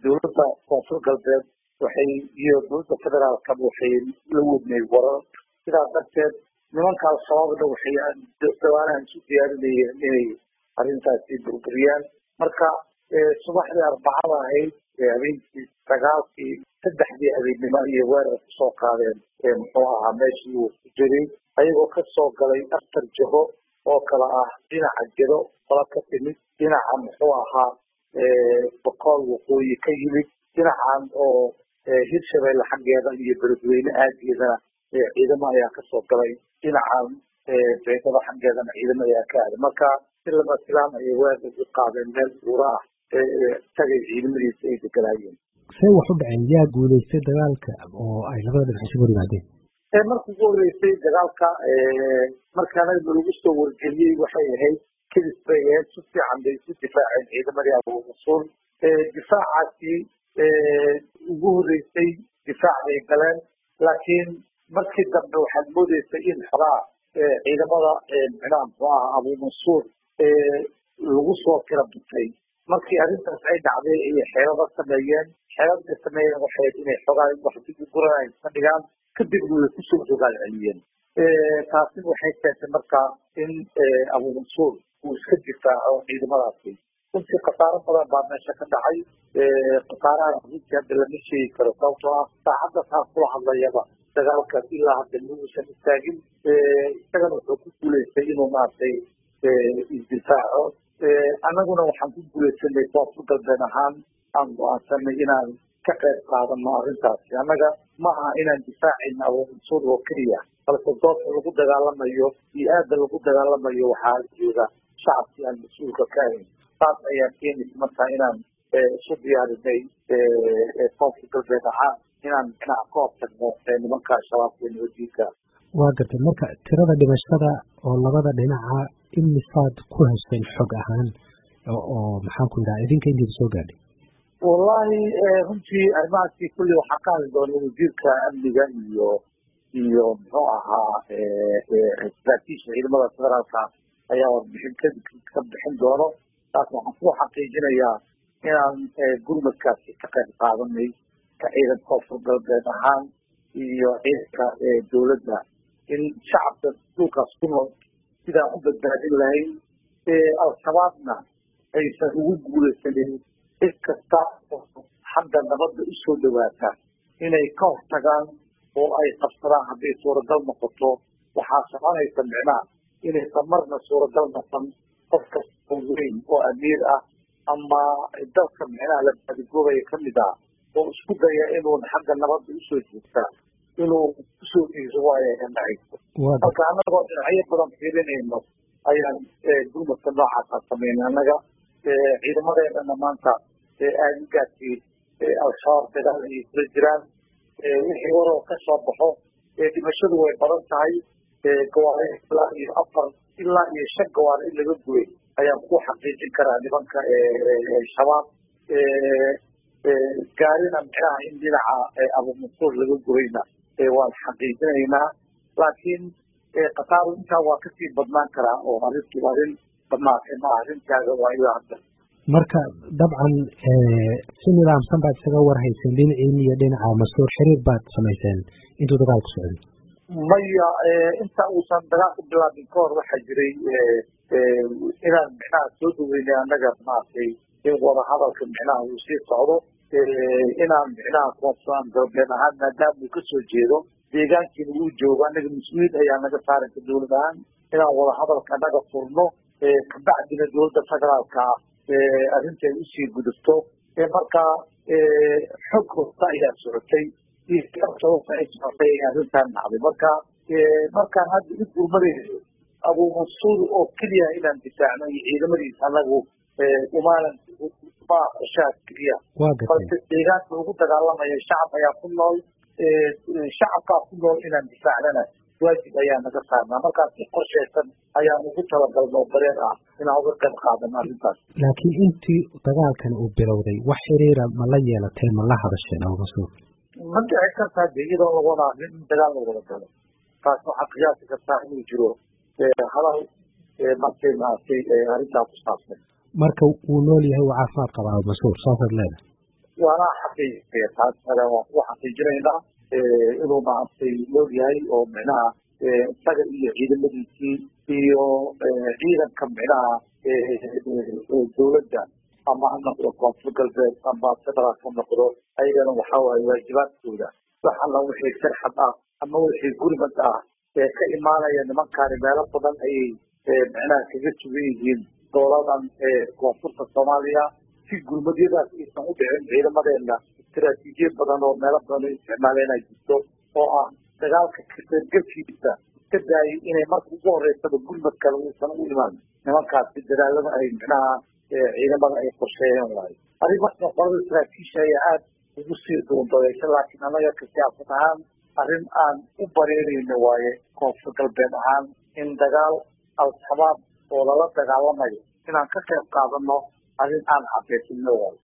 dowladda koonfur galbeed waxay iyo dowladda federaalkaba waxay la wadnay warar sidaas darteed nimankaas sababna waxay dawaanahan isu diyaarinayeen inay arrintaasi burburiyaan marka subaxdii arbacada ahayd habeenkii sagaalkii saddexdii habeennimo iyo weerar kusoo qaadeen muxuu ahaa meeshii uu ku jiray ayagoo ka soo galay aftar jaho oo kale ah dhinaca jiro qola ka timid dhinaca muxuu ahaa boqool waqooyi ka yimid dhinacan oo hirshabeelle xaggeeda iyo beledweyne aageedana ciidamo ayaa kasoo galay dhinacan beedada xaggeedana ciidamo ayaa ka aaday marka si lama filaan ayay weerar u qaadeen meel buura ah tagay ciidamadiisa ay deganaayeen see wax u dhaceen yaa guulaystay dagaalka oo ay labada dhinac isugu yimaadeen markii ugu horreysay dagaalka markaana lagu soo wargeliyey waxay ahayd kadis bay ahayd si fiican bay isu difaaceen ciidamadii abuurasuul difaacaasi ugu horreysay difaac bay galeen laakiin markii dambe waxaad moodeysay in xogaa ciidamada micnaha muxuu aha abuumansuur lagu soo tira batay markii arrintaas ay dhacday ayay xeelado sameeyeen xeelada sameeyeen waxay inay xogaa wax dib u guran ay iska dhigaan kadibna way kusoo rogaal celiyeen taasina waxay keentay marka in abuumansuur uu iska difaaco ciidamadaasi runtii khasaaro badan baa meesha ka dhacay khasaaraha runtii hadda lama sheegi karo sababtoo ah saacadda saa kula hadlayaba dagaalka ilaa hadda muusan istaagin isagana wuxuu ku guuleystay inuu maaragtay isdifaaco annaguna waxaan ku guuleysanay koonfur galbeed ahaan aan go-aansanay inaan ka qayb qaadano arrintaasi annaga ma aha inaan difaacayna abuumansuur oo keliya balse doobka lagu dagaalamayo iyo aada lagu dagaalamayo waxaa jooga shacabkii aan mas-uulka ka ahayn saas ayaa keenaysa markaa inaan isu diyaarinay koonfur galbeed ahaan inaan micnaha ka hortagno nimanka shabaabka iyo nabadiinka waa gartay marka tirada dhimashada oo labada dhinaca imisaad ku hesheen xog ahaan oo maxaan ku yidhaha idinka intiida soo gaadhay wallahi runtii arrimahaasi kulli waxaa ka hadli doona wasiirka amniga iyo iyo muxuu ahaa saraakiisha ciidamada federaalka ayaa warbixin ka bixin doono taas waxaan ku xaqiijinayaa inaan gurmadkaasi ka qayb qaadanay ka ciidan koonfur galbeed ahaan iyo ciidanka dowladda in shacabka dhulkaas ku nool sidaan u badbaadin lahayn al-shabaabna aysan ugu guulaysanin cid kasta xagga nabadda usoo dhawaata inay ka hortagaan oo ay qabsadaan hadday suuragal noqoto waxaa soconaysa micnaha inaysan marna suuragal noqon qof kasta oo weyn oo amiir ah ama dalka micnaha la baadigoobaya ka mid ah oo isku daya inuu xagga nabadda usoo joogtaa inuu kusoo dhiiso waayo ka dhacayso marka annagoo dhinacyo badan fiirinayno ayaan gurmadka noocaasa sameynay annaga ciidamadeedana maanta aadigaasi al-shabaab dagaal ayay kula jiraan wixii waroo ka soo baxo dhimashadu way badan tahay gawaari ilaa iyo afar ilaa iyo shan gawaari in laga gubay ayaan ku xaqiijin karaa nimanka shabaab gaarina micnaha in dhinaca abumansuur laga gubayna waan xaqiijinaynaa laakiin khasaaru intaa waa kasii badnaan karaa oo arrintu arrin dhamaatay ma arrintaaga waa ilaa hadda marka dabcan si nidaamsan baad isaga warhayseen dhinaciin iyo dhinaca mas-uur xiriir baad samayseen intuu dagaalku socday maya inta uusan dagaalku bilaabin ka hor waxaa jiray inaan micnaha soo dhaweynay annaga maaragtay in wadahadalka micnaha uu sii socdo inaan micnaha koonfuran galbeed ahaan maadaama uu kasoo jeedo deegaankiina uu joogo annaga mas-uuliyad ayaa naga saaraysa dowlad ahaan inaan wadahadalka naga furno kabacdina dowladda federaalka arrinta ay usii gudubto markaa xog hosta ayaa socotay sababta ay socotay ay arrintan dhacday marka markaan hadda u gurmadayno abuumansuur oo keliya inaan difaacno iyo ciidamadiisa annagu umaanan ma qorshaha keliya balse deegaanka lagu dagaalamaya shacab ayaa ku nool shacabkaa ku nool inaan difaacnana waajib ayaa naga saarnaa markaas si qorshaysan ayaan ugu talagalno bareer ah inaan uga qayb qaadano arrintaas laakiin intii dagaalkan uu bilowday wax xiriira ma la yeelatay ma la hadasheen abuumansuur ma dhici kartaa de iyadoo la wada arrin in dagaal la wada galo taas waxaa qiyaasi kartaa inuu jiro hadal markay maaragtay arrintaa ku saabsan marka wuu nool yahay uu caafimaad qabaa abuumansuur saasaad leedahay waana xaqiijinaya taas waan ku xaqiijinaynaa inuu maaragtay loogyahay oo micnaha isaga iyo ciidamadiisii iyo ciidanka micnaha dowladda ama ha noqdo koonfur galbeed ama federaal ha noqdo ayagana waxa waaye waajibaadkooda wax alla wixii sirxad ah ama wixii gurmad ah ee ka imaanaya nimankaani meelo badan ayay micnaha kaga sugan yihiin dowladan koonfurta soomaaliya si gurmadyadaas aysan u dhicin ciidamadeena istaraatiijiyad badan oo meelo badan u isticmaaleen ay jirto oo ah dagaalka kaseergelkiisa iska daayay inay marka ugu horeysaba gurmad kale uusan u imaan nimankaasi dadaalada ay micnaha ciidamada ay qorsheeyeen waayo arrimaasna qolada saraakiisha ayaa aada ugu sii duundadeysha laakiin annaga ka siyaasad ahaan arrin aan u bareerayno waaye koonfur galbeed ahaan in dagaal al-shabaab oo lala dagaalamayo inaan ka qayb qaadano arrin aan xaqiijino waayo